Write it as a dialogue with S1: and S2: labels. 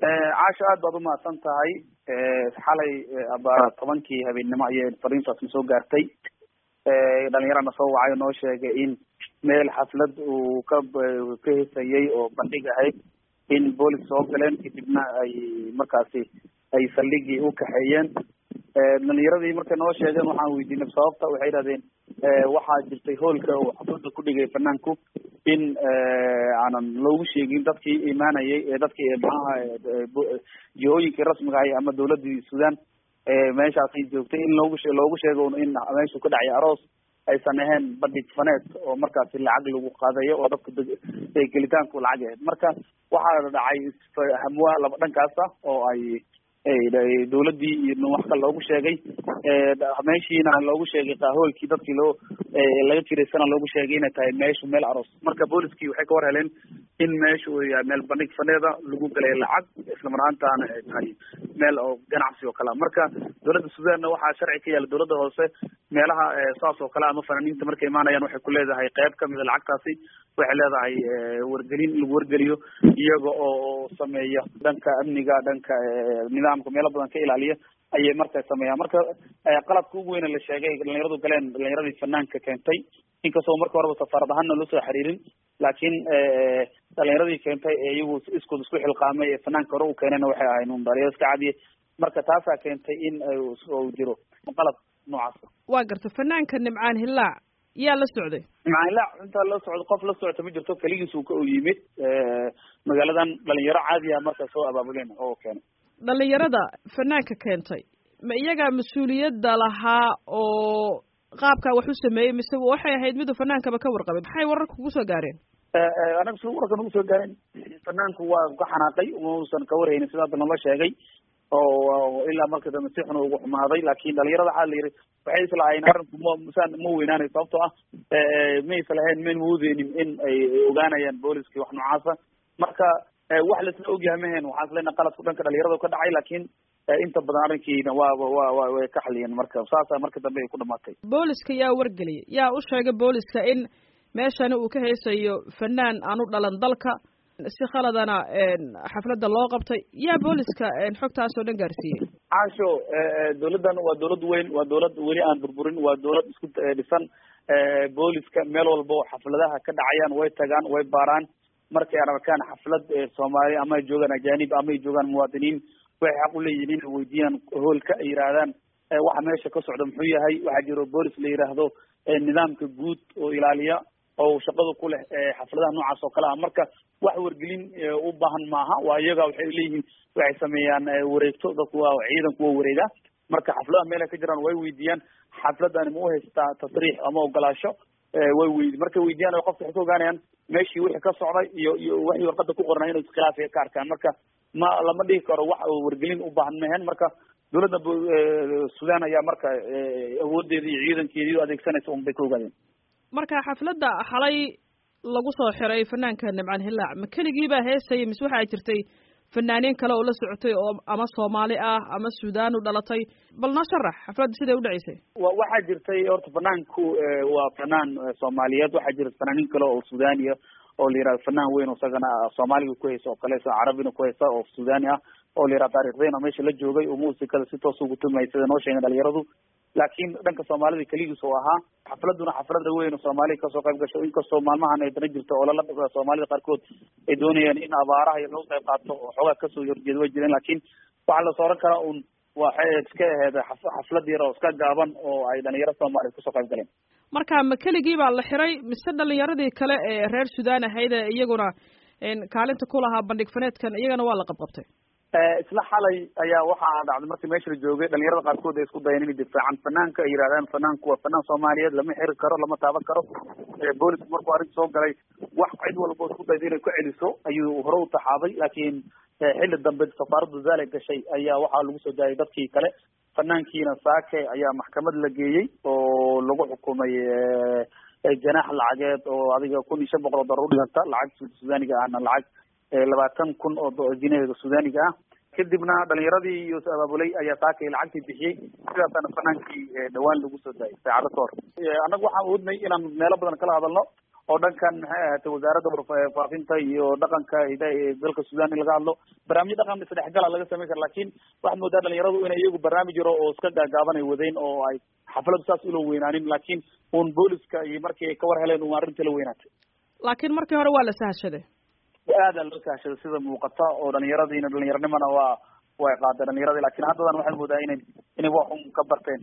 S1: caasha aad baad umahadsan tahay xalay abaara tobankii habeennimo ayay fariintaasna soo gaartay dhalinyarana soo wacay oo noo sheegay in meel xaflad uu ka ka hesayay oo bandhig ahayd in boolis soo galeen kadibna ay markaasi ay saldhigii u kaxeeyeen dhalinyaradii markay noo sheegeen waxaan weydiinay sababta waxay yidhahdeen waxaa jirtay hoolka uu xafladda ku dhigay fanaanku in aanan loogu sheegin dadkii imaanayay ee dadkii maxaha jihooyinkii rasmiga ahay ama dawladii sudan meeshaasay joogtay in loogu she loogu sheego in meeshu ka dhacay aroos aysan ahayn bandhig faneed oo markaasi lacag lagu qaadayo oo dadka gelitaanku lacag ahayd marka waxaa dhacay hamwa laba dhankaasa oo ay dawladii iyo wax kale loogu sheegay meeshiina loogu sheegay qaahoolkii dadkii loo laga jiraysana loogu sheegay inay tahay meeshu meel aroos marka booliskii waxay ka war heleen in meeshu uu yahay meel bandhig faneeda lagu galay lacag isla mar ahaantaana ay tahay meel oo ganacsi oo kale a marka dawladda sudanna waxaa sharci ka yaala dawladda hoose meelaha saas oo kale ama fanaaniinta markay imaanayaan waxay ku leedahay qayb kamida lacagtaasi waxay leedahay wargelin in lagu wargeliyo iyaga oo sameeya dhanka amniga dhanka nidaamka meelo badan ka ilaaliya ayay marka sameeyaan marka qaladka ugu weyne la sheegay dhalinyaradu galeen dhalinyaradii fanaanka keentay inkastoo marka horeba safaarad ahaanna loo soo xiriirin laakiin dhalinyaradii keentay ee iyagu iskood isku xilqaamay ee fanaanka hore u keenayna waxay ahayn un dhalinyaro iska cadiye marka taasaa keentay in uu jiro qalad noocaasa
S2: waa garta fanaanka nimcaan hillaac yaa la socday
S1: nimcaan hillaac intaa la socdo qof la socota ma jirto keligiis uu ka u yimid magaaladan dhalinyaro caadiya marka soo abaabuleen oo keenay
S2: dhalinyarada fanaanka keentay ma iyagaa mas-uuliyadda lahaa oo qaabkaa wax u sameeyey mise waxay ahayd miduu fanaankaba ka warqabay maxay wararka kugu soo gaareen
S1: anaga si wararka nagu soo gaareen fanaanku waa ka xanaaqay mausan ka warhaynin sida hadda nala sheegay oo ilaa marka dambe si xun ugu xumaaday laakin dhalinyarada waxaa la yidhi waxay islahaayeen arrinku ma saan ma weynaanay sababtoo ah ma islahayn mayn maudeynin in ay ogaanayaan booliskii wax noocaasa marka wax laisla ogyahay mahen waxaan isleena qaladku dhanka dhalinyarada ka dhacay laakiin inta badan arrinkiina waaba wa wa way ka xaliyeen marka saasa marka dambe ay ku dhamaatay
S2: booliska yaa wargeliyay yaa u sheegay booliska in meeshani uu ka haysayo fanaan aan u dhalan dalka si khaladana xafladda loo qabtay yaa booliska xogtaas oo dhan gaarsiiyey
S1: caasho dawladdan waa dawlad weyn waa dawlad weli aan burburin waa dawlad isku dhisan booliska meel walba oo xafladaha ka dhacayaan way tagaan way baaraan markay arkaan xaflad soomaali ama ay joogaan ajanib ama ay joogaan muwaadiniin waxay xaq u leeyihin inay weydiiyaan hoolka ay yidhaahdaan waxa meesha ka socda muxuu yahay waxaa jiro boolis la yidhaahdo nidaamka guud oo ilaaliya oo shaqada ku leh xafladaha noocaas oo kale ah marka wax wargelin u baahan maaha waa iyaga waxay leeyihiin waxay sameeyaan wareegto dadku waa ciidanku waa wareega marka xafladaha meelay ka jiraan way weydiiyaan xafladani ma u haystaa tasriix ama ogolaasho way weydi markay weydiyaan qofka waxay ka ogaanayaan meeshii wixii ka socday iyo iyo waxii warqada ku qornaa inay iskhilaaf ka arkaan marka ma lama dhigi karo wax wargelin u baahan mahen marka dawladda sudan ayaa marka awoodeeda iyo ciidankeedii adeegsanaysa un bay ka ogaadeen
S2: marka xafladda xalay lagu soo xiray fanaanka nimcaan hillaac ma keligii baa heesayay mise waxaa jirtay fanaaniin kale oo la socotay oo ama soomaali ah ama sudan u dhalatay bal noo sharax xafladda siday udhaceysay
S1: wa waxaa jirtay horta fanaanku waa fanaan soomaaliyeed waxaa jira fanaaniin kale oo sudaaniya oo la yihahdo fanaan weyn oo isagana soomaaliga ku haysa oo kale carabina ku haysa oo sudaani ah oo la yihahdo taarikhdeyn oo meesha la joogay oo muusikada si toos ugu tumay sida noo sheegen dhalinyaradu laakiin dhanka soomaalida keligiis oo ahaa xafladuna xaflada weyn oo soomaaliya kasoo qayb gasho inkastoo maalmahan ay dana jirto oo lala soomaalida qaarkood ay doonayaan in abaaraha iyo lagu qayb qaato oo xoogaa kasoo horjeeda way jireen laakiin waxaa la sooran karaa un waxay iska aheyd xaflad yar oo iska gaaban oo ay dhalinyaro soomaaliya kusoo qayb galeen
S2: marka ma keligii baa la xiray mise dhalinyaradii kale ee reer sudan ahayd ee iyaguna kaalinta ku lahaa bandhig faneedkan iyagana waa la qabqabtay
S1: isla xalay ayaa waxaa dhacday markii meesha la joogay dhalinyarada qaarkood ay isku dayeen inay difaacaan fanaanka ay yidhahdaan fanaanku waa fanaan soomaaliyeed lama xiri karo lama taaban karo boolisku markuu arrinta soo galay wax cid walba isku dayda inay ku celiso ayuu hore u taxaabay laakiin xilli dambe safaaraddu zaale gashay ayaa waxaa lagu soo daayay dadkii kale fanaankiina saake ayaa maxkamad la geeyey oo lagu xukumay janaax lacageed oo adiga kun iyo shan boqol oo dollar udhiganta lacag sudaaniga ahna lacag labaatan kun oo jinahiga sudaaniga ah kadibna dhalinyaradii iyo abaabulay ayaa saakay lacagtii bixiyey sidaasaana fanaankii dhawaan lagu soo daayay saacado ka hor annagu waxaan oodnay inaan meelo badan kala hadalno oo dhankan maxay ahaatay wasaaradda warfaafinta iyo dhaqanka hida ee dalka sudan in laga hadlo barnaamijyo dhaqan isdhexgala laga samayn kara lakin waxaad moodaa dhalinyaradu inay iyagu barnaamij yaro oo iska gaagaaban ay wadeen oo ay xafladu saas ula weynaanin lakin un booliska iyo markii ay kawar heleen un arrinta la weynaatay
S2: laakiin markii hore waa la sahashaday
S1: aada loo sahashaday sida muuqata oo dhalinyaradiina dhalinyaranimana waa way qaadeen dhalinyaradi lakin haddadan waxaad moodaa inay inay wax un ka barteen